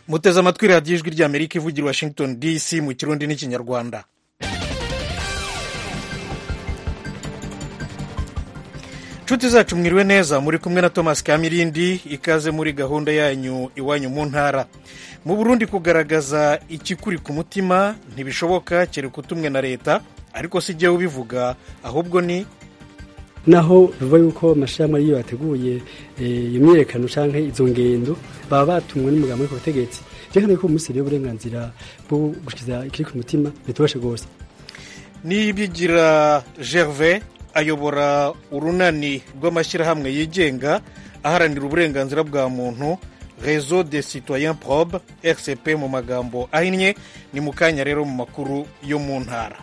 muteze amatwi radiyo ijwi ry'amerika ivugira i washington dc mu kirundi n'ikinyarwanda nshuti zacu mwiriwe neza muri kumwe na thomas kamirindi ikaze muri gahunda yanyu iwanyu mu ntara mu burundi kugaragaza ikikuri ku mutima ntibishoboka kereka utumwe na leta ariko si jyewe ubivuga ahubwo ni naho bivuga yuko amashirahamwe ariyo yateguye iyo myiyerekano canke izo ngendo baba batumwe n'umugambi wo ku butegetsi vyerekana yuko umunsi rero uburenganzira bwo gushikiza ikiri ku mutima bitubashe rwose niyibigira gervais ayobora urunani rw'amashyirahamwe yigenga aharanira uburenganzira bwa muntu rezo de citoyen probe rcp mu magambo ahinnye ni mu kanya rero mu makuru yo mu ntara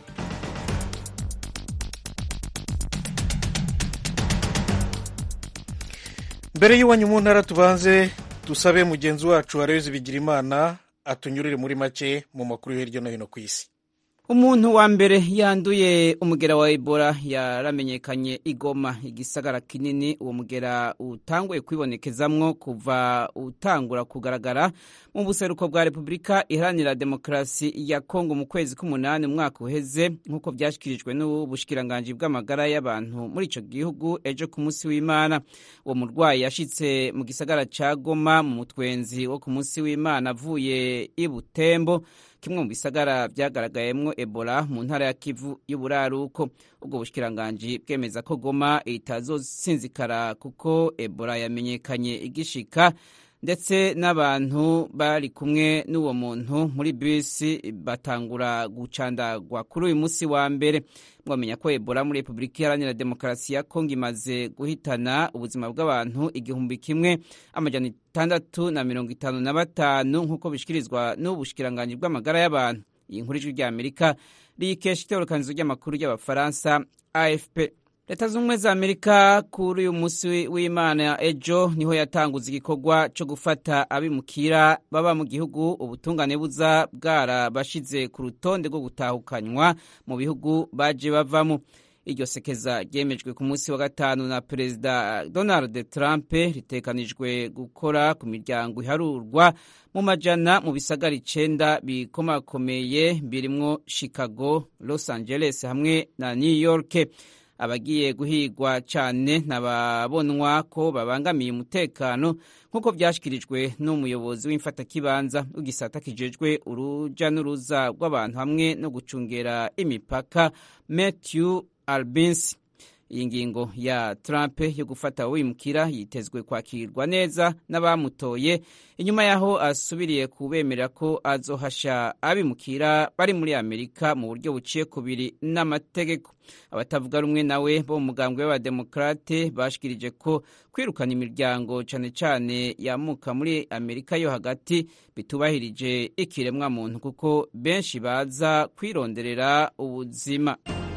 mbere y'iwanyu mu ntara tubanze dusabe mugenzi wacu arebe bigira imana atunyurire muri make mu makuru yo hirya no hino ku isi umuntu wa mbere yanduye umugera wa ebola yaramenyekanye igoma igisagara kinini uwo mugera utanguye kwibonekezamwo kuva utangura kugaragara mu buseruko bwa repubulika iharanira demokarasi ya kongo mu kwezi k'umunani umwaka uheze nk'uko byashyikirijwe n'ubushikiranganji bw'amagara y'abantu muri icyo gihugu ejo ku munsi w'imana uwo murwayi yashyitse mu gisagara cya goma mu mutwenzi wo ku munsi w'imana avuye i butembo kimwe mu bisagara byagaragayemo ebola mu ntara ya kivu y'uburaruko ubwo bushikiranganji bwemeza ko goma itazosinzikara kuko ebola yamenyekanye igishika ndetse n'abantu bari kumwe n'uwo muntu muri bisi batangura gucandagwa kuri uyu munsi wa mbere mwamenya ko ebola muri repubulika iharanira demokarasi ya kongo imaze guhitana ubuzima bw'abantu igihumbi kimwe amajana itandatu na mirongo itanu na batanu nk'uko bishyikirizwa n'ubushikiranganji bw'amagara y'abantu iyi nkuru ijwi ry'amerika riyikesha itorokanizo ry'amakuru y'abafaransa afp leta z'ubumwe za amerika kuri uyu munsi w'imana ejo niho yatanguza igikorwa cyo gufata abimukira baba mu gihugu ubutungane buza bwarabashize ku rutonde rwo gutahukanywa mu bihugu baje bavamo iryo sekeza ryemejwe ku munsi wa gatanu na perezida donald trump ritekanijwe gukora ku miryango iharurwa mu majana mu bisagara icenda bikomakomeye birimwo chicago los angeles hamwe na new york abagiye guhigwa cyane nababonwa ko babangamiye umutekano nk'uko byashyikirijwe n'umuyobozi w'imfatakibanza w'igisata kijejwe uruja n'uruza rw'abantu hamwe no gucungera imipaka matthew albinsi iyi ngingo ya Trump yo gufata wimukira yitezwe kwakirwa neza n'abamutoye inyuma yaho asubiriye kubemerera ko azohasha abimukira bari muri Amerika mu buryo buciye kubiri n'amategeko abatavuga rumwe nawe bo mu mugambwe w'abademokrate bashikirije ko kwirukana imiryango cane cane yamuka muri Amerika yo hagati bitubahirije ikiremwa muntu kuko benshi baza kwironderera ubuzima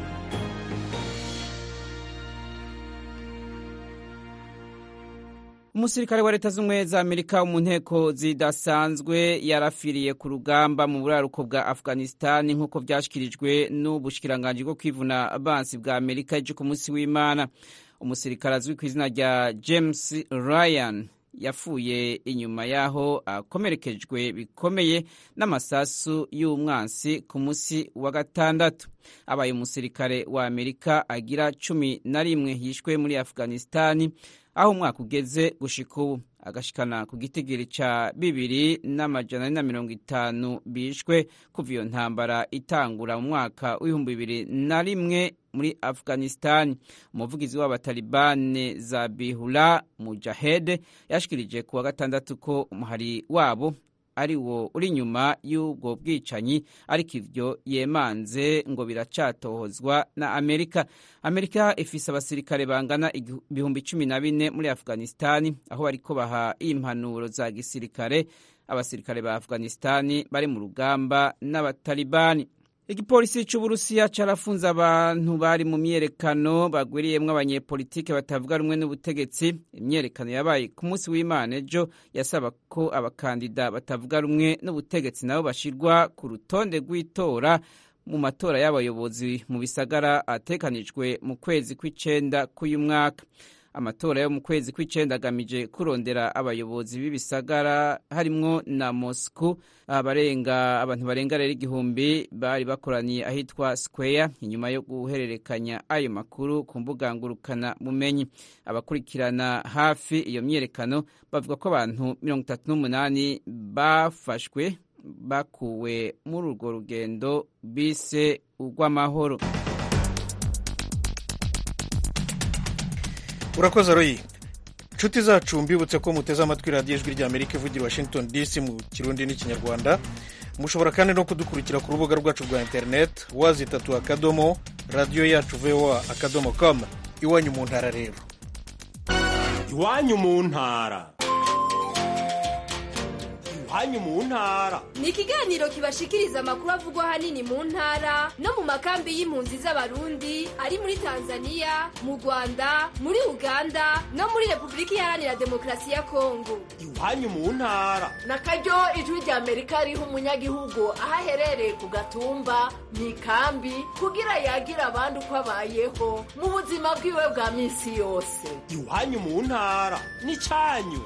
umusirikare wa leta z'ubumwe za amerika mu nteko zidasanzwe yarafiriye ku rugamba mu buraruko bwa afghanistan nk'uko byashyikirijwe n'ubushikiranganji bwo kwivuna abansi bwa amerika ejo ku munsi w'imana umusirikare azwi ku izina rya james ryan yapfuye inyuma y'aho akomerekejwe bikomeye n'amasasu y'umwansi ku munsi wa gatandatu abaye umusirikare wa amerika agira cumi na rimwe yishwe muri afghanistan aho umwaka ugeze gushika ubu agashikana ku gitigiri ca bibiri n'amajana na mirongo itanu bishwe kuva iyo ntambara itangura mu mwaka w'ibihumbi bibiri na rimwe muri afghanistan umuvugizi w'abatalibane zabihula mujahed yashikirije ku wa gatandatu ko umuhari wabo ari wo uri inyuma y'ubwo bwicanyi ariko ivyo yemanze ngo biracatohozwa na amerika amerika ifise abasirikare bangana ibihumbi cumi na bine muri afghanistani aho bariko baha impanuro za gisirikare abasirikare ba afghanistani bari mu rugamba n'abatalibani igipolisi c'uburusiya carafunze abantu bari mu myerekano bagwiriyemwo abanyepolitike batavuga rumwe n'ubutegetsi imyerekano yabaye ku munsi w'imana ejo yasaba ko abakandida batavuga rumwe n'ubutegetsi nabo bashirwa ku rutonde rw'itora mu matora y'abayobozi mu bisagara atekanijwe mu kwezi kw'icenda k'uyu mwaka amatora yo mu kwezi kw'icenda agamije kurondera abayobozi b'ibisagara harimwo na Moscow abarenga abantu barenga rero igihumbi bari bakoraniye ahitwa Square inyuma yo guhererekanya ayo makuru ku mbuga ngurukana bumenyi abakurikirana hafi iyo myerekano bavuga ko abantu mirongo itatu n'umunani bafashwe bakuwe muri urwo rugendo bise urw'amahoro urakoze royi inshuti zacu mbibutse ko muteze amatwi radiyo ijwi rya amerika ivugira washington dc mu kirundi n'ikinyarwanda mushobora kandi no kudukurikira ku rubuga rwacu rwa interineti wazitatu akadomo radiyo yacu voa akadomo com iwanyu mu ntara rero iwanyu mu ntara iwanyu mu ntara ni ikiganiro kibashikiriza amakuru avugwa ahanini mu ntara no mu makambi y'impunzi z'abarundi ari muri tanzania mu rwanda muri uganda no muri repubulika iharanira demokarasi ya kongo iwanyu mu ntara na karyo ijwi rya amerika riha umunyagihugu aho aherereye ku gatumba mu ikambi kugira yagira abandi uko abayeho mu buzima bwiwe bwa minsi yose iwanyu mu ntara n'icyanyu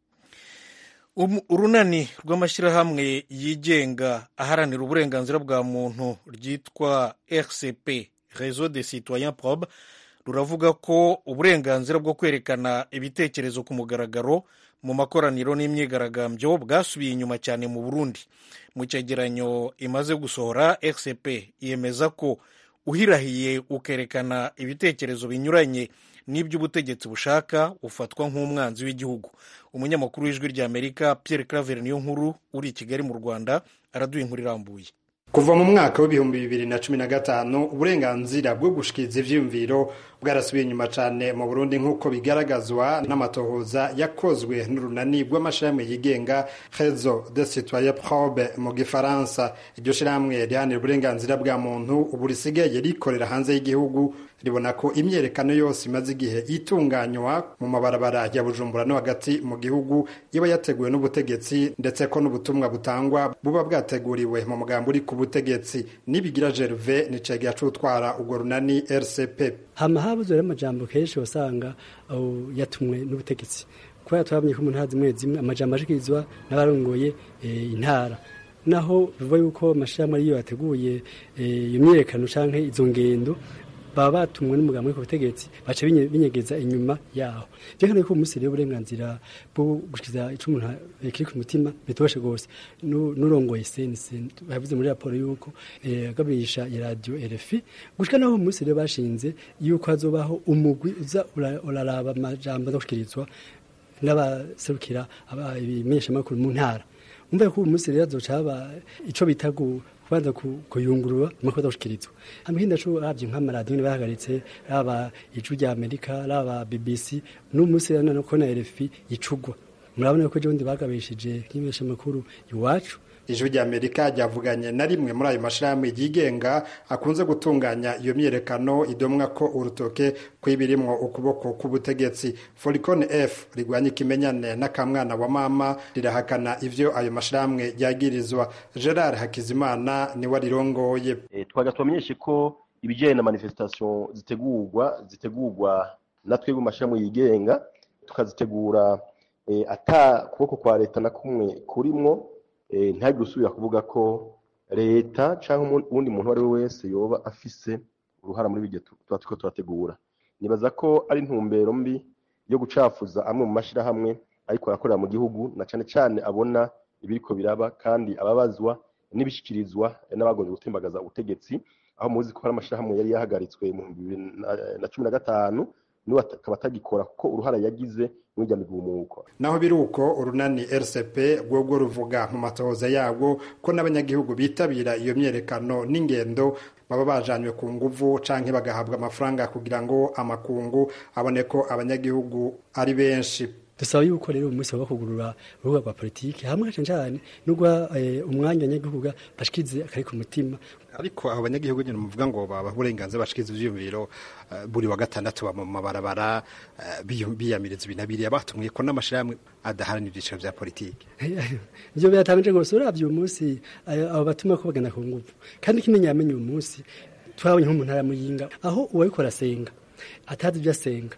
urunani rw'amashyirahamwe yigenga aharanira uburenganzira bwa muntu ryitwa rcp reseau de citoyen probe ruravuga ko uburenganzira bwo kwerekana ibitekerezo ku mugaragaro mu makoraniro n'imyigaragambyo bwasubiye inyuma cyane mu burundi mu cyegeranyo imaze gusohora rcp yemeza ko uhirahiye ukerekana ibitekerezo binyuranye n'iby'ubutegetsi bushaka ufatwa nk'umwanzi w'igihugu umunyamakuru w'ijwi rya amerika pierre claver niyo nkuru uri i kigali mu rwanda araduha inkuru irambuye kuva mu mwaka w'ibihumbi bibiri na cumi na gatanu uburenganzira bwo gushikiriza ivyiyumviro bwarasubiye inyuma cane mu burundi nk'uko bigaragazwa n'amatohoza yakozwe n'urunani rw'amashirahamwe yigenga reseau de citoyen probe mu gifaransa iryo shirahamwe rihanira uburenganzira bwa muntu ubu risigaye rikorera hanze y'igihugu ribona ko imyerekano yose imaze igihe itunganywa mu mabarabara ya bujumbura no hagati mu gihugu iba yateguwe n'ubutegetsi ndetse ko n'ubutumwa butangwa buba bwateguriwe mu mugambi uri ku butegetsi nibigira gerve ni cegera c'utwara urwo runani rcp hama habuze rero amajambo kenshi wasanga yatumwe n'ubutegetsi kubera twabonye ko mu ntara zimwe zimwe amajambo ashikirizwa n'abarongoye intara naho bivuga yuko amashirahamwe ariyo yateguye iyo myiyerekano canke izo ngendo baba batumwe n'umugambi wo ku butegetsi baca binyegeza inyuma yaho rero ko umunsi rero uburenganzira bwo gushikiza ico umuntu kiri ku mutima bitoshe gose n'urongoye sense bavuze muri raporo yuko agabirisha ya radio RFI gushika naho umunsi rero bashinze yuko hazobaho umugwi uza uraraba amajambo azoshikirizwa n'abaserukira ibimenyeshamakuru mu ntara umva ko umunsi rero azoca haba ico bita kubanza kuyungurura amakuru adashikirizwa hamwe co ravye nk'amaradiyo ni bahagaritse raba ijwi rya amerika raba bbc n'umunsi rero none ko na rfi icugwa murabona ko ejo bundi bagabishije nk'imenyeshamakuru iwacu ijwi rya amerika ryavuganye na rimwe muri ayo mashirahamwe yigenga akunze gutunganya iyo myiyerekano idomwa ko urutoke kw'ibirimwo ukuboko k'ubutegetsi foricone f rigwanya ikimenyane n'akamwana wa mama rirahakana ivyo ayo mashirahamwe ryagirizwa gerard hakizimana niwe arirongoye e, twaga tubamenyeshe ko ibijanye na manifestation zitegurwa zitegurwa na twebwe mu mashirahamwe yigenga tukazitegura e, ata kuboko kwa leta na kumwe kurimwo ntihagire usubira kuvuga ko leta cyangwa uwundi muntu uwo ari we wese yoba afise uruhara muri ibyo tuba turiko turategura nibaza ko ari intumbero mbi yo gucafuza amwe mu mashyirahamwe ariko arakorera mu gihugu na cyane cyane abona ibiriko biraba kandi ababazwa n'ibishyikirizwa n'abagombye gutembagaza ubutegetsi aho muzi ko hari amashyirahamwe yari yahagaritswe mu bibiri na cumi na gatanu niwe akaba atagikora kuko uruhara yagize mw'irya migumuko naho biri uko urunani rcp rwobwo ruvuga mu matohoza yabwo ko n'abanyagihugu bitabira iyo myerekano n'ingendo baba bajanywe ku nguvu canke bagahabwa amafaranga kugira ngo amakungu abone ko abanyagihugu ari benshi dusaba yuko rero umunsi wo kugurura urubuga rwa politiki hamwe cyane cyane n'ugwa umwanya abanyagihugu bashikirize akari ku mutima ariko abo banyagihugu nyine muvuga ngo baba uburenganzira bashikiriza ivyiyumviro buri wa gatandatu mu mabarabara biyamiriza ibinabiriya batumwe ko n'amashirahamwe adaharanira ibyiciro vya politiki ivyo biratamije rwose uravye uyu munsi abo batuma ko bagana ku nguvu kandi ikimenya yamenye uyu munsi twabonye nko mu ntara ya muyinga aho uwariko arasenga atazi ivyo asenga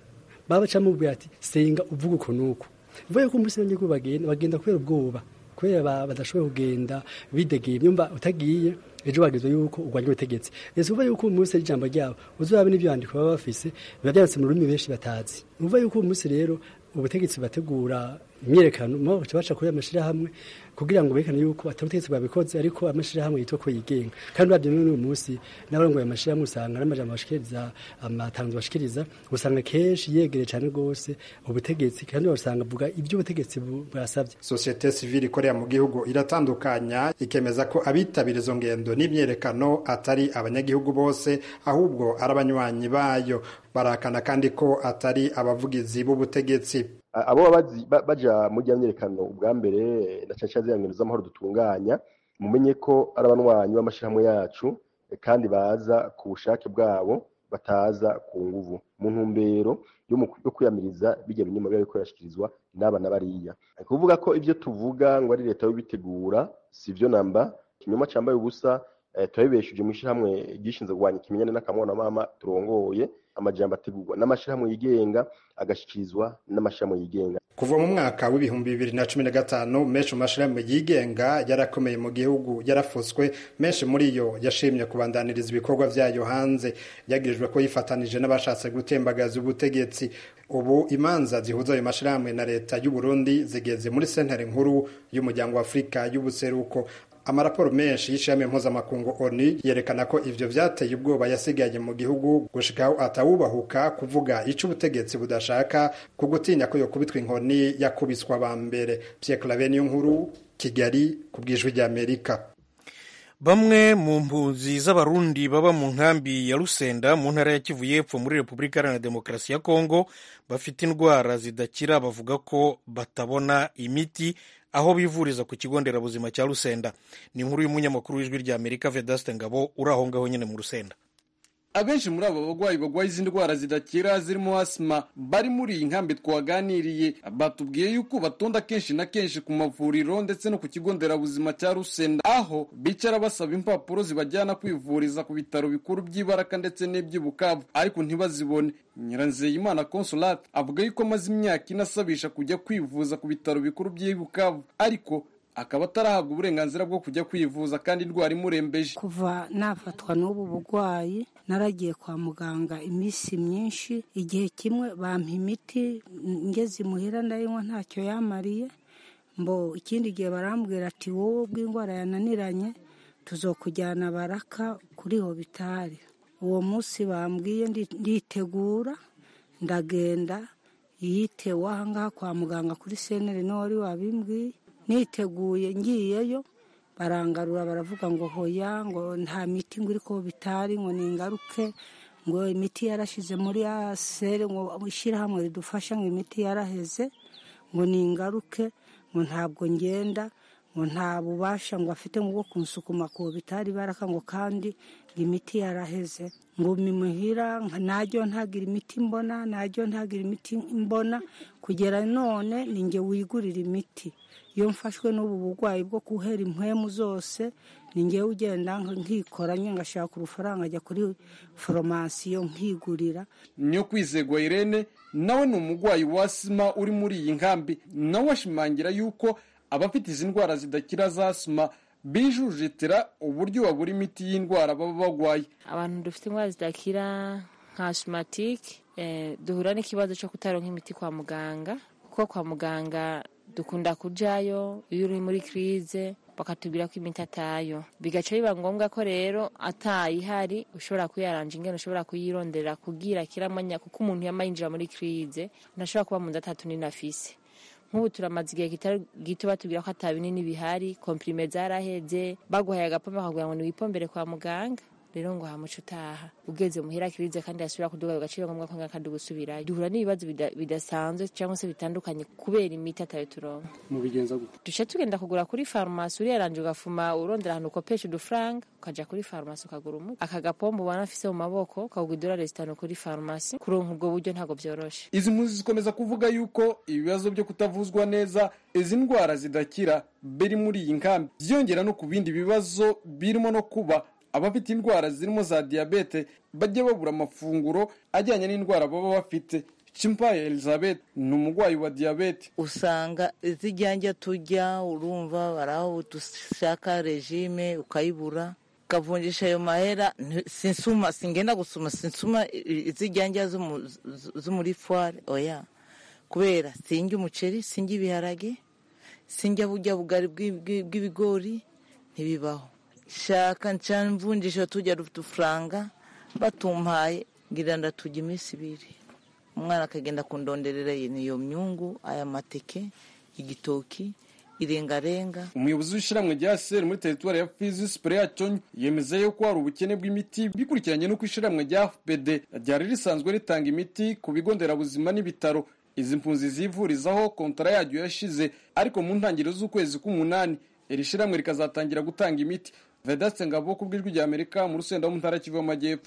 baba baca mubwira ati senga uvuga uko nuko vuye ko umunsi n'abanyagihugu bagenda bagenda kubera ubwoba kubera ba- badashoboye kugenda bidegeye nyumva utagiye ejo bagizwe yuko urwanya ubutegetsi ese uvuga yuko uyu munsi ari ijambo ryabo uzorabe n'ibyandiko baba bafise biba byanditse mu rurimi benshi batazi uvuga yuko uyu munsi rero ubutegetsi bategura imyerekano mo baca baca kuri amashirahamwe kugira ngo berekane yuko atari ubutegetsi bwabikoze ariko amashirahamwe yitwa ko yigenga kandi uravye n'uyu munsi n'abarongoye amashirahamwe usanga n'amajambo bashikiriza amatangazo bashikiriza usanga kenshi yegereye cane rwose ubutegetsi kandi usanga avuga ibyo ubutegetsi bu- bwasavye sosiyete sivile ikorera mu gihugu iratandukanya ikemeza ko abitabira izo ngendo n'imyerekano atari abanyagihugu bose ahubwo ari abanywanyi bayo barakana kandi ko atari abavugizi b'ubutegetsi A- abo baba bazi- ba- baja muri ya myerekano ubwa mbere na cane cane ziriya ngendo z'amahoro dutunganya mumenye ko ari abanywanyi b'amashirahamwe yacu eh, kandi baza ku bushake bwabo bataza ku nguvu mu ntumbero yo mu- yo kwiyamiriza bijya binyuma biba biriko birashikirizwa n'aba na bariya ni kuvuga ko ivyo tuvuga ngo ari leta yobitegura si vyo namba ikinyoma cambaye ubusa eh, turabibesheje mu ishirahamwe ryishinzwe kurwanya ikimenyane n'akamwana mama turongoye amajambo ategurwa n'amashirahamwe yigenga agashikirizwa n'amashirahamwe yigenga kuva mu mwaka w'ibihumbi bibiri na cumi na gatanu menshi mu mashirahamwe yigenga yarakomeye mu gihugu yarafutswe menshi muri yo yashimye kubandaniriza ibikorwa vyayo hanze yagirijwe ko yifatanije n'abashatse gutembagaza ubutegetsi ubu imanza zihuza ayo mashirahamwe na leta y'u Burundi zigeze muri sentere nkuru y'umuryango wa Afurika y'ubuseruko amaraporo menshi y'ishirahamwe mpuzamakungu ONU yerekana ko ivyo vyateye ubwoba yasigaye mu gihugu gushikaho atawubahuka kuvuga ico ubutegetsi budashaka ku gutinya ko yokubitwa inkoni yakubiswa ba mbere Pierre Claver niyo nkuru Kigali ku bwijwi ry'Amerika bamwe mu mpunzi z'abarundi baba mu nkambi ya rusenda mu ntara ya kivu y'epfo muri repubulika iharanira demokarasi ya kongo bafite indwara zidakira bavuga ko batabona imiti aho bivuriza ku kigo nderabuzima cya rusenda ni inkuru y'umunyamakuru w'ijwi rya amerika vedaste ngabo uri aho ngaho nyine mu rusenda abenshi muri abo barwayi barwaye izi ndwara zidakira zirimo asima bari muri iyi nkambi twaganiriye batubwiye yuko batonda kenshi na kenshi ku mavuriro ndetse no ku kigo nderabuzima cya rusenda aho bicara basaba impapuro zibajyana kwivuriza ku bitaro bikuru by'ibaraka ndetse n'iby'ibukavu ariko ntibazibone nyiranzeyimana consolate avuga yuko amaze imyaka ine asabisha kujya kwivuza ku bitaro bikuru by'ibukavu ariko akaba atarahabwa uburenganzira bwo kujya kwivuza kandi indwara imurembeje kuva nafatwa n'ubu burwayi naragiye kwa muganga iminsi myinshi igihe kimwe bampa imiti ngeze imuhira ndayinywa ntacyo yamariye mbo ikindi gihe barambwira ati wowe bw'indwara yananiranye tuzokujyana baraka kuri hobitari uwo munsi bambwiye ndi- nditegura ndagenda yitewe ahangaha kwa muganga kuri senere niwe wari wabimbwiye niteguye ngiyeyo barangarura baravuga ngo hoya ngo nta miti ngo iri ko bitari ngo ningaruke ngo imiti yarashize muri asere ngo ishyirahamwe ridufasha ngo imiti yaraheze ngo ningaruke ngo ntabwo ngenda ngo nta bubasha ngo afite ngo bwo kunsukuma ku bitari baraka ngo kandi ngo imiti yaraheze ngo mimuhira najyo ntagira imiti mbona najyo ntagira imiti mbona kugera none ni nge wigurira imiti iyo mfashwe n'ubu burwayi bwo guhera impwemu zose ni ngewe ugenda nkikoranye ngashaka urufaranga ajya kuri foromasiyo nkigurira niyo kwizegwa irene nawe ni umurwayi wa asima uri muri iyi nkambi nawe ashimangira yuko abafite izi ndwara zidakira za asima bijujetera uburyo babura imiti y'indwara baba barwaye abantu dufite indwara zidakira nka ashimatike duhura n'ikibazo cyo kutaronka imiti kwa muganga kuko kwa muganga dukunda kujayo iyo uri muri kirize bakatubwira ko imiti atayo bigaca biba ngombwa ko rero atayihari ushobora kuyaranja ingene ushobora kuyirondera kugira kiramanya kuko umuntu yama yinjira muri kirize ntashobora kuba mu nzu atatu n'inafise nk'ubu turamaze igihe kitari gito batubwira ko ata binini bihari komprime zaraheze baguhaye agapombe bakakugira ngo niwipombere kwa muganga rero ngo hamuca utaha ugeze muhira kirize kandi yasubira kuduga agaciro ngombwa ko kandi gusubirayo duhura n'ibibazo bidasanzwe cyangwa se bitandukanye kubera imiti atayo turonka mubigenza gute duce tugenda kugura kuri farumasi uriyaranje ugafuma urondera ahantu ukopesha udufaranga ukaja kuri farumasi ukagura umuti aka gapombo ubona afise mu maboko ukagura idolari zitanu kuri farumasi kuronka ubwo buryo ntabwo byoroshe izi mpunzi zikomeza kuvuga yuko ibibazo byo kutavuzwa neza izi ndwara zidakira biri muri iyi nkambi byiyongera no ku bindi bibazo birimo no kuba abafite indwara zirimo za diyabete bajya babura amafunguro ajyanye n'indwara baba bafite cimpaye elizabeth ni umurwayi wa diyabete usanga izijyanja tujya urumva baraho dushaka regime ukayibura ukavunjisha ayo mahera sinsuma singenda gusuma sinsuma izijyanja zo muri fware oya kubera sinjya umuceri sinjya ibiharage sinjya bujya bugari bw'ibigori ntibibaho shaka nca mvunjisha tujya udufaranga batumpaye ngira ndatujya iminsi ibiri umwana akagenda kundonderera iyo myungu aya mateke igitoki irengarenga umuyobozi w'ishyirahamwe rya seri muri teritwari ya fizi sipereya conyi yemeza yuko hari ubukene bw'imiti bikurikiranye n'uko ishyirahamwe rya fpd ryari risanzwe ritanga imiti ku bigo nderabuzima n'ibitaro izi mpunzi zivurizaho kontara yaryo yashize ariko mu ntangiriro z'ukwezi k'umunani iri shyirahamwe rikazatangira gutanga imiti vedaste ngabo ku bw'ijwi rya amerika mu rusenda mu ntara kivu y'amajyepfo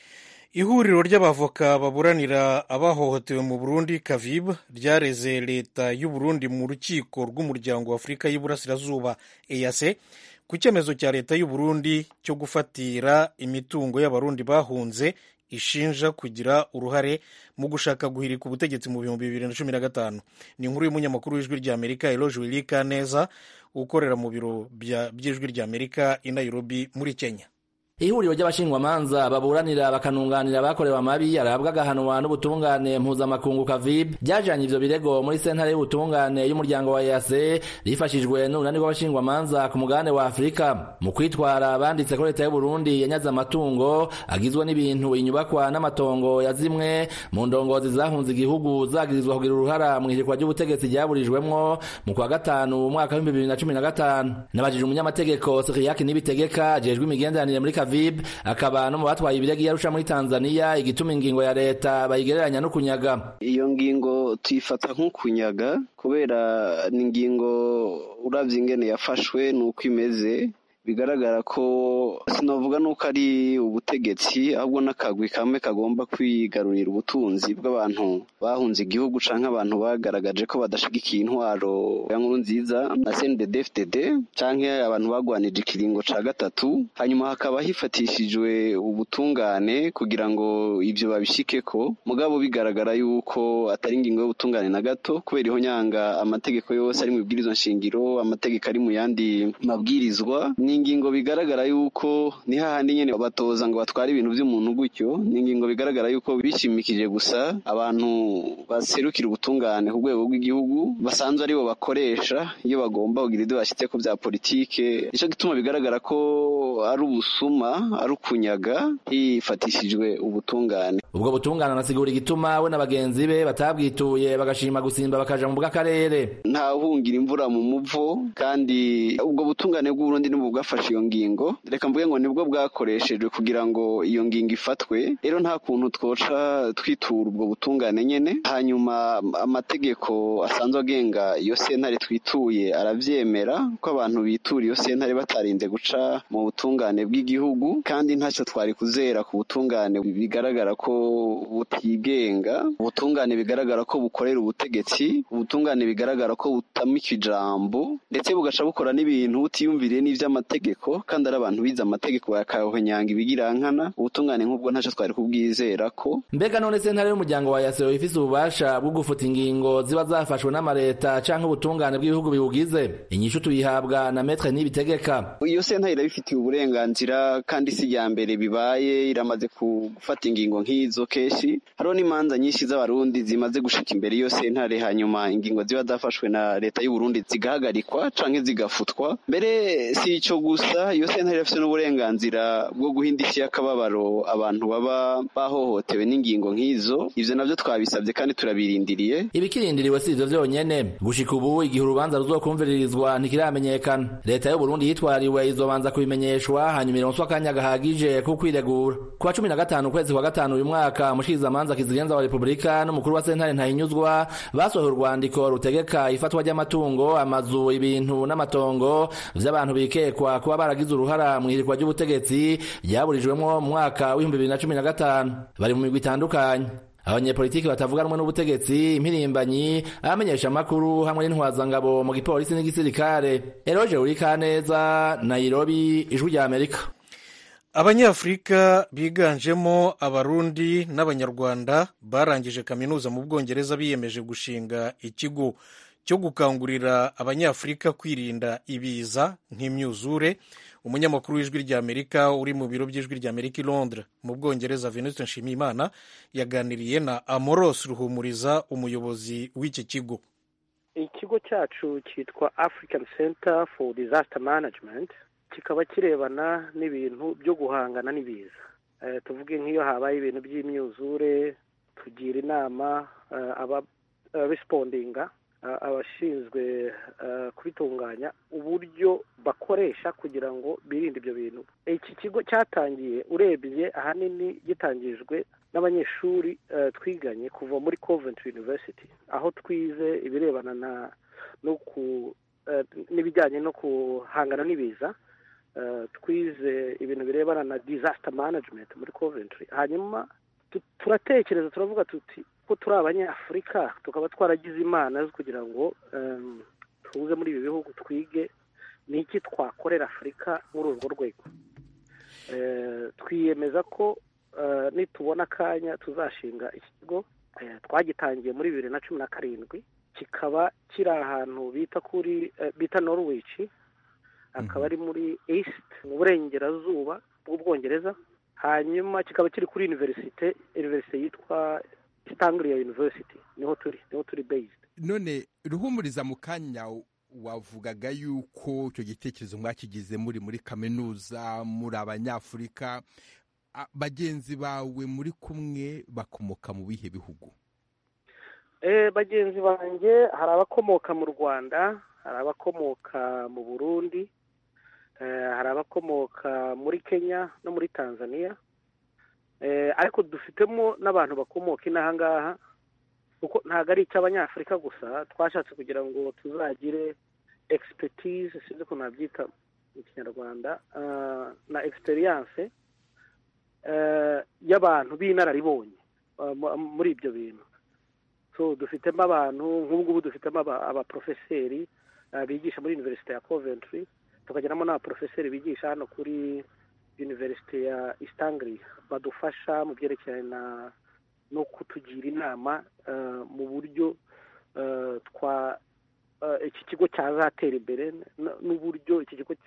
ihuriro ry'abavoka baburanira abahohotewe mu burundi kavibu ryareze leta y'u Burundi mu rukiko rw'umuryango wa afurika y'iburasirazuba eyase ku cyemezo cya leta y'u Burundi cyo gufatira imitungo y'abarundi bahunze ishinja kugira uruhare mu gushaka guhirika ubutegetsi mu bihumbi bibiri na cumi na gatanu ni inkuru y'umunyamakuru w'ijwi rya amerika eloge wilika neza ukorera mu biro by'ijwi rya amerika i nairobi muri kenya ihuriro ry'abashingwamanza baburanira bakanunganira abakorewe amabi arabwa agahanwa n'ubutungane mpuzamakungu kavibu byajanye ivyo birego muri sentare y'ubutungane y'umuryango wa EAC rifashijwe n'urunani rw'abashingwamanza ku mugabane wa Afurika mu kwitwara banditse ko leta y'u Burundi yanyaze amatungo agizwe n'ibintu inyubakwa n'amatongo ya zimwe mu ndongozi zahunze igihugu zagirizwa kugira uruhara mu ihirikwa ry'ubutegetsi ryaburijwemwo mu kwa gatanu umwaka w'ibihumbi bibiri na cumi na gatanu nabajije umunyamategeko Siriyaki Nibitegeka ajejwe imigenderanire muri Kavibu akaba no mu batwaye ibirego yarusha muri Tanzania igituma ingingo ya leta bayigereranya no kunyaga iyo ngingo tuyifata nk'ukunyaga kubera ni ingingo uravye ingene yafashwe nuko imeze bigaragara ko sinavuga nuko ari ubutegetsi ahubwo n'akagwi kamwe kagomba kwigarurira ubutunzi bw'abantu bahunze igihugu canke abantu bagaragaje ko badashigikiye intwaro ya nkuru nziza na CNDD-FDD canke abantu bagwanije ikiringo ca gatatu hanyuma hakaba hifatishijwe ubutungane kugira ngo ivyo babishikeko mugabo bigaragara yuko atari ingingo y'ubutungane na gato kubera iho nyanga amategeko yose ari mu bibwirizwa nshingiro amategeko ari mu yandi mabwirizwa ni ingingo bigaragara yuko ni hahandi nyene batoza ngo batware ibintu vy'umuntu gutyo ni ingingo bigaragara yuko bishimikije gusa abantu baserukira ubutungane ku rwego rw'igihugu basanzwe aribo bakoresha iyo bagomba kugira ibyo bashyitse ku bya politike nico gituma bigaragara ko ari ubusuma ari ukunyaga hifatishijwe ubutungane ubwo butungane anasigura igituma we na bagenzi be batabwituye bagashima gusimba bakaja mu bw'akarere nta uhungira imvura mu muvo kandi ubwo butungane bw'uburundi nibwo bwafashe iyo ngingo reka mvuge ngo nibwo bwakoreshejwe kugira ngo iyo ngingo ifatwe rero nta kuntu twoca twitura ubwo butungane nyene hanyuma amategeko asanzwe agenga iyo sentare twituye aravyemera ko abantu bitura iyo sentare batarinze guca mu butungane bw'igihugu kandi ntacyo twari kuzera ku butungane bigaragara ko butigenga ubutungane bigaragara ko bukorera ubutegetsi ubutungane bigaragara ko butamika ijambo ndetse bugaca bukora n'ibintu butiyumviriye n'ivy'amategeko kandi ari abantu bize amategeko bakahonyanga ibigirankana ubutungane nk'ubwo ntacyo twari kubwizera ko mbega none sentare y'umuryango wa yaseo ifise ububasha bwo gufuta ingingo ziba zafashwe n'amareta canke ubutungane bw'ibihugu biwugize inyishu tuyihabwa na metre nibitegeka iyo sentare irabifitiye uburenganzira kandi si iya mbere bibaye iramaze gufata ingingo nk'izo kenshi hariho n'imanza nyinshi z'abarundi zimaze gushika imbere iyo sentare hanyuma ingingo ziba zafashwe na leta y'uburundi zigahagarikwa canke zigafutwa mbere si ico gusa iyo sentare irafise n'uburenganzira bwo guhindisha y'akababaro abantu baba bahohotewe n'ingingo nk'izo ivyo navyo twabisabye kandi turabirindiriye ibikirindiriwe si ivyo vyonyene gushika ubu igihe urubanza ruzokumviririzwa ntikiramenyekana leta y'uburundi yitwariwe izobanza kubimenyeshwa hanyuma ironswa akanya gahagije ko kwiregura ku wa cumi na gatanu ukwezi kwa gatanu uyu mwaka mushikirizamanza kizigenza wa repubulika n'umukuru wa sentare ntahinyuzwa basohoye urwandiko rutegeka ifatwa ry'amatungo amazu ibintu n'amatongo vy'abantu bikekwa kuba baragize uruhara mu ihirikwa ry'ubutegetsi ryaburijwemwo mu mwaka w'ibihumbi bibiri na cumi na gatanu bari mu migwi itandukanye abanyepolitiki batavuga rumwe n'ubutegetsi impirimbanyi abamenyesha amakuru hamwe n'intwazangabo mu gipolisi n'igisirikare eroje uri kaneza nairobi ijwi rya amerika abanyafurika biganjemo abarundi n'abanyarwanda barangije kaminuza mu bwongereza biyemeje gushinga ikigo cyo gukangurira abanyafurika kwirinda ibiza nk'imyuzure umunyamakuru w'ijwi ry'amerika uri mu biro by'ijwi ry'amerika i londres mu bwongereza venuste nshimiyimana yaganiriye na amoros ruhumuriza umuyobozi w'iki kigo ikigo cyacu cyitwa african center for disaster management kikaba kirebana n'ibintu byo guhangana n'ibiza tuvuge nk'iyo habaye ibintu by'imyuzure tugira inama abarisipondinga abashinzwe kubitunganya uburyo bakoresha kugira ngo birinde ibyo bintu iki kigo cyatangiye urebye ahanini gitangijwe n'abanyeshuri twiganye kuva muri Coventry University aho twize ibirebana na no ku n'ibijyanye no guhangana n'ibiza twize ibintu birebana na disaster management muri Coventry hanyuma turatekereza turavuga tuti ko turi abanyafurika tukaba twaragize imana zo kugira ngo tuze muri ibi bihugu twige ni iki twakorera afurika muri urwo rwego twiyemeza ko nitubona akanya tuzashinga iki kigo twagitangiye muri bibiri na cumi na karindwi kikaba kiri ahantu bita kuri bita norwich akaba ari muri east mu burengerazuba bw'ubwongereza hanyuma kikaba kiri kuri univerisite univerisite yitwa Anglia University niho turi niho turi based none ruhumuriza mu kanya wavugaga yuko icyo gitekerezo mwakigize muri muri kaminuza muri abanyafurika bagenzi bawe muri kumwe bakomoka mu bihe bihugu bagenzi banjye hari abakomoka mu rwanda hari abakomoka mu burundi hari abakomoka muri kenya no muri tanzania ariko dufitemo n'abantu bakomoka inaha ngaha kuko ntabwo ari icy'abanyafurika gusa twashatse kugira ngo tuzagire egisipetize sinzi ukuntu nabyita mu kinyarwanda na egisperiyanse y'abantu b'inararibonye muri ibyo bintu so dufitemo abantu nk'ubu ngubu dufitemo abaporofeseri bigisha muri univerisite ya coventry tukagiramo n'abaporofeseri bigisha hano kuri univerisite ya Anglia badufasha mu byerekeranye no kutugira inama mu buryo twa iki kigo cyazatera imbere n'uburyo iki kigo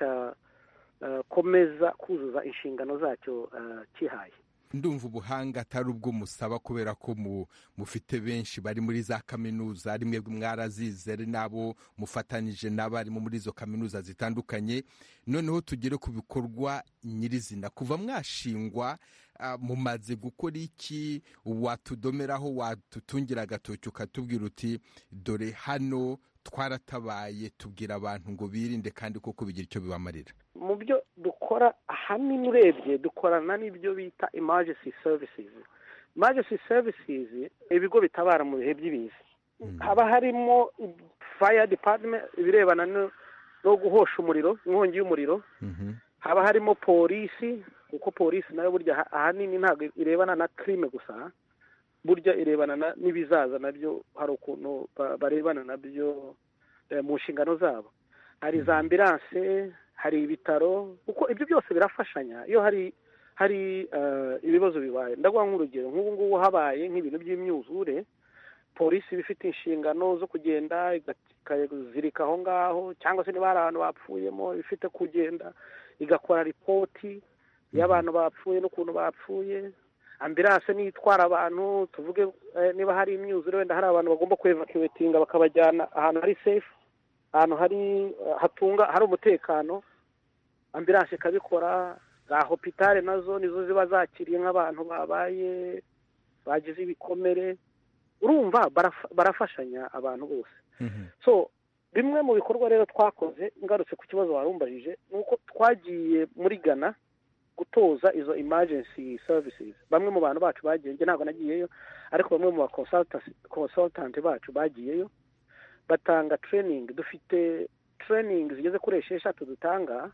cyakomeza kuzuza inshingano zacyo kihaye ndumva ubuhanga atari ubwo musaba kubera ko mufite benshi bari muri za kaminuza rimwe mwarazize ari nabo mufatanyije n'abarimu muri izo kaminuza zitandukanye noneho tugere ku bikorwa nyirizina kuva mwashingwa mumaze gukora iki watudomeraho watutungira agatoki ukatubwira uti dore hano twaratabaye tubwira abantu ngo birinde kandi koko bigira icyo bibamarira mu byo dukora ahanini urebye dukorana n'ibyo bita emergency services emergency services ibigo bitabara mu bihe by'ibiza haba harimo fire department ibirebana no guhosha umuriro inkongi y'umuriro haba harimo polisi kuko polisi nayo burya ahanini ntabwo irebana na crime gusa burya irebana n'ibizaza nabyo hari ukuntu barebana nabyo mu nshingano zabo hari za ambiranse hari ibitaro kuko ibyo byose birafashanya iyo hari hari ibibazo bibaye ndaguha nk'urugero nk'ubu ngubu habaye nk'ibintu by'imyuzure polisi iba ifite inshingano zo kugenda ikazirika aho ngaho cyangwa se niba hari abantu bapfuyemo ifite kugenda igakora ripoti y'abantu bapfuye n'ukuntu bapfuye ambiranse niyo itwara abantu tuvuge niba hari imyuzure wenda hari abantu bagomba kwevakiwetinga bakabajyana ahantu hari sefu ahantu hari hatunga hari umutekano ambiranse ikabikora za hopitale nazo nizo ziba zakiriye nk'abantu babaye bagize ibikomere urumva barafashanya abantu bose so bimwe mu bikorwa rero twakoze ngarutse ku kibazo warumbajije ni uko twagiye muri ghana gutoza izo emergency services bamwe mu bantu bacu bagiye njye ntabwo nagiyeyo ariko bamwe mu bakonsultanti bacu bagiyeyo batanga training dufite training zigeze kuri esheshatu dutanga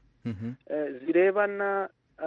zirebana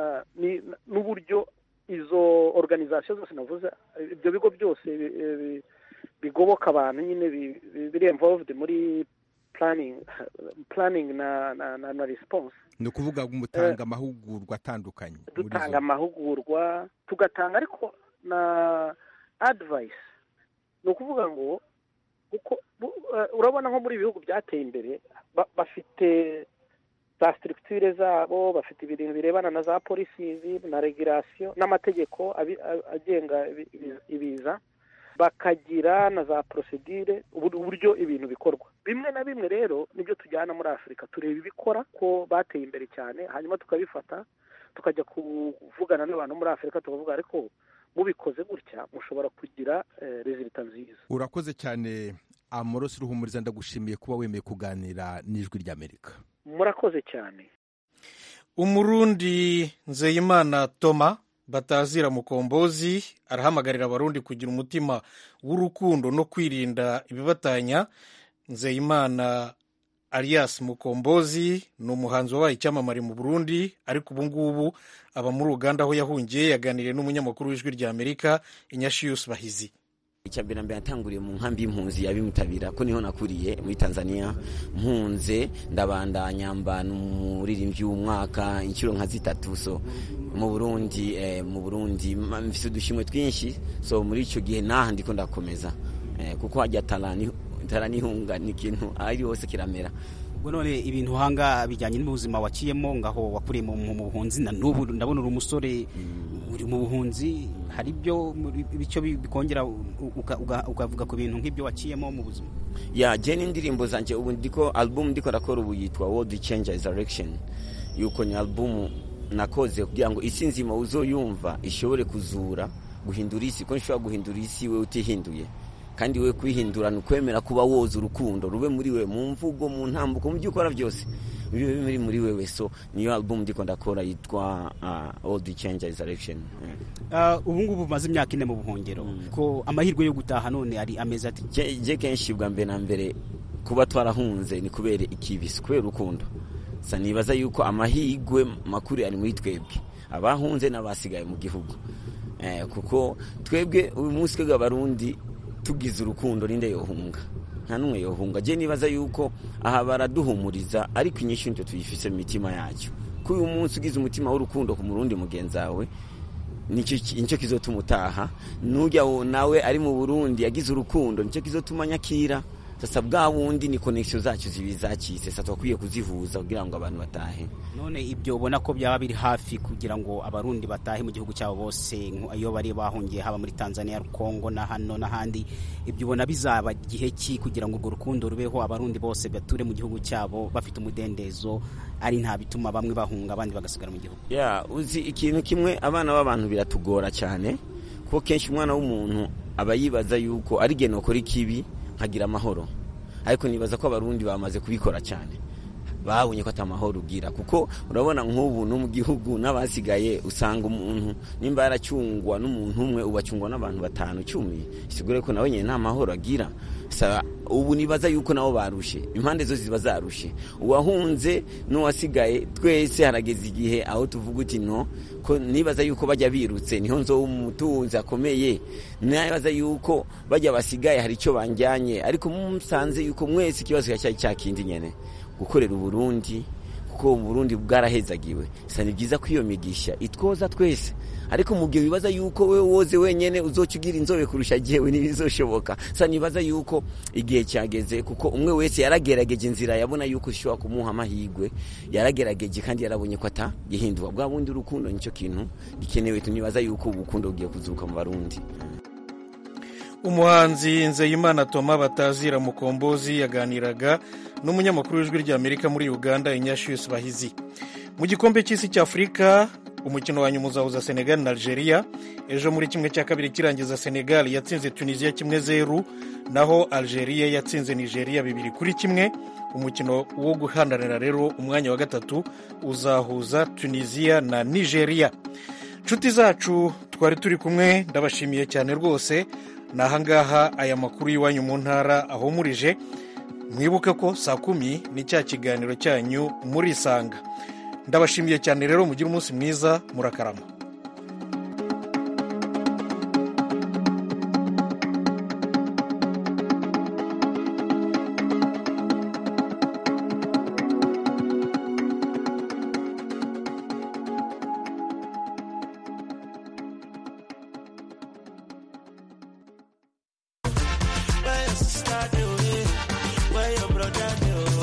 n'uburyo izo organization zose navuze ibyo bigo byose bigoboka abantu nyine biri involved muri planning planning na na na, na response ni ukuvuga ngo mutanga amahugurwa atandukanye muri dutanga zo. amahugurwa tugatanga ariko na advice ni ukuvuga ngo uko bu- eh, urabona nko muri ibihugu byateye imbere ba- bafite za structure zabo bafite ibintu birebana na za polisizi na regulation n'amategeko abi- a- agenga ibi- ibi- ibiza bakagira na za procedure ubur- uburyo ibintu bikorwa bimwe na bimwe rero nibyo tujyana muri afurika tureba ibikora ko bateye imbere cyane hanyuma tukabifata tukajya kuvugana n'abantu muri afurika tukavuga ariko mubikoze gutya mushobora kugira rezilita nziza urakoze cyane amorosi ruhumuriza ndagushimiye kuba wemeye kuganira n'ijwi ry'amerika murakoze cyane umurundi nzeyimana toma batazira mukombozi arahamagarira abarundi kugira umutima w'urukundo no kwirinda ibibatanya nzeyimana alias mukombozi ni umuhanzi wabaye icyamamare mu burundi ariko ubu ngubu aba muri uganda aho yahungiye yaganiriye n'umunyamakuru w'ijwi rya amerika inyashiyusi bahizi icyambere mbere natanguriye mu nkambi y'impunzi yabimutabira ko niho nakuriye muri tanzania mpunze ndabandanya mba umuririmbyi w'umwaka inshuro nka zitatu so mu burundi eh, mu burundi ma- mfise udushimwe twinshi so muri icyo gihe naha ndiko ndakomeza eh, kuko hajya tarani taranihunga ni ikintu ari hose kiramera ubwo none ibintu uhanga bijyanye n'ubuzima waciyemo ngaho wakuriye mu mu buhunzi na n'ubu ndabona uri umusore uri mu buhunzi hari ibyo muri- bityo bi- bikongera u- uka- uga- ukavuga ku bintu nk'ibyo waciyemo mu buzima ya je n'indirimbo zanje ubu ndiko album ndiko ndakora ubu yitwa world changer direction yuko ni album nakoze kugira ngo isi nzima uzoyumva ishobore kuzura guhindura isi ko nshobora guhindura isi we utihinduye kandi we kwihindura ni ukwemera kuba woza urukundo rube muri we mu mvugo mu ntambuko mu byo ukora byose bibe biri muri wewe so niyo album ndiko ndakora yitwa uh, world changer direction Ah, ubu ngubu umaze imyaka ine mu buhungiro ko amahirwe yo gutaha none ari amezi ati Je- je kenshi bwa mbere na mbere kuba twarahunze ni kubera ikibisi kubera urukundo sa nibaza yuko amahirwe makuru ari muri twebwe abahunze n'abasigaye mu gihugu eh, kuko twebwe uyu munsi twebwe abarundi tugize urukundo ninde yohunga nta n'umwe yohunga je nibaza yuko aha baraduhumuriza ariko inyinshi nitwe tuyifise mu mitima yacu ko uyu munsi ugize umutima w'urukundo ku murundi mugenzi wawe nicyo nicyo kizotuma utaha nujya wo nawe ari mu Burundi yagize urukundo nicyo kizotuma nyakira sasa bwa wundi ni connection zacu zibi zacitse sasa twakwiye kuzihuza kugira ngo abantu batahe none ibyo ubona ko byaba biri hafi kugira ngo abarundi batahe mu gihugu cyabo bose nko- iyo bari bahungiye haba muri tanzania kongo na hano n'ahandi ibyo ubona bizaba igihe ki kugira ngo urwo rukundo rubeho abarundi bose bature mu gihugu cyabo bafite umudendezo ari nta bituma bamwe bahunga abandi bagasigara mu gihugu ya uzi ikintu kimwe abana b'abantu biratugora cyane kuko kenshi umwana w'umuntu aba yibaza yuko ari geno ukora ikibi nkagira amahoro ariko nibaza ko abarundi bamaze kubikora cyane babonye ko atamahoro ugira kuko urabona nk'ubu no mu gihugu n'abasigaye usanga umuntu nimba yaracungwa n'umuntu umwe ubu acungwa n'abantu batanu icumi sigure ko nawe nyine nta mahoro agira Sa- ubu nibaza yuko nabo barushe impande zose ziba zarushe uwahunze n'uwasigaye twese harageze igihe aho tuvuga uti no ko nibaza yuko bajya birutse niho nzo umutunzi akomeye nibaza yuko bajya basigaye hari icyo banjyanye ariko musanze yuko mwese ikibazo cyari cya kindi nyene gukorera uburundi kuko uburundi bwarahezagiwe sa ni byiza ko iyo migisha itwoza twese ariko mu gihe wibaza yuko we woze wenyene uzoca ugira inzobe kurusha jewe ntibizoshoboka sa nibaza yuko igihe cyageze kuko umwe wese yaragerageje inzira yabona yuko ishobora kumuha amahirwe yaragerageje kandi yarabonye ko atagihindurwa bwa bundi urukundo nicyo kintu gikenewe tunibaza yuko ubukundo bugiye kuzuka mu barundi umuhanzi nzeyimana toma batazira mukombozi yaganiraga n'umunyamakuru w'ijwi ry'amerika muri uganda inyashiyusi bahizi mu gikombe cy'isi cy'afurika umukino wa nyuma uzahuza senegal na algeria ejo muri kimwe cya kabiri kirangiza senegal yatsinze tunisiya kimwe zeru naho algeria yatsinze nigeria bibiri kuri kimwe umukino wo guhandanira rero umwanya wa gatatu uzahuza tunisiya na nigeria nshuti zacu twari turi kumwe ndabashimiye cyane rwose ni ahangaha aya makuru y'iwanyu mu ntara ahumurije mwibuke ko saa kumi ni cya kiganiro cyanyu murisanga ndabashimiye cyane rero mugire umunsi mwiza murakarama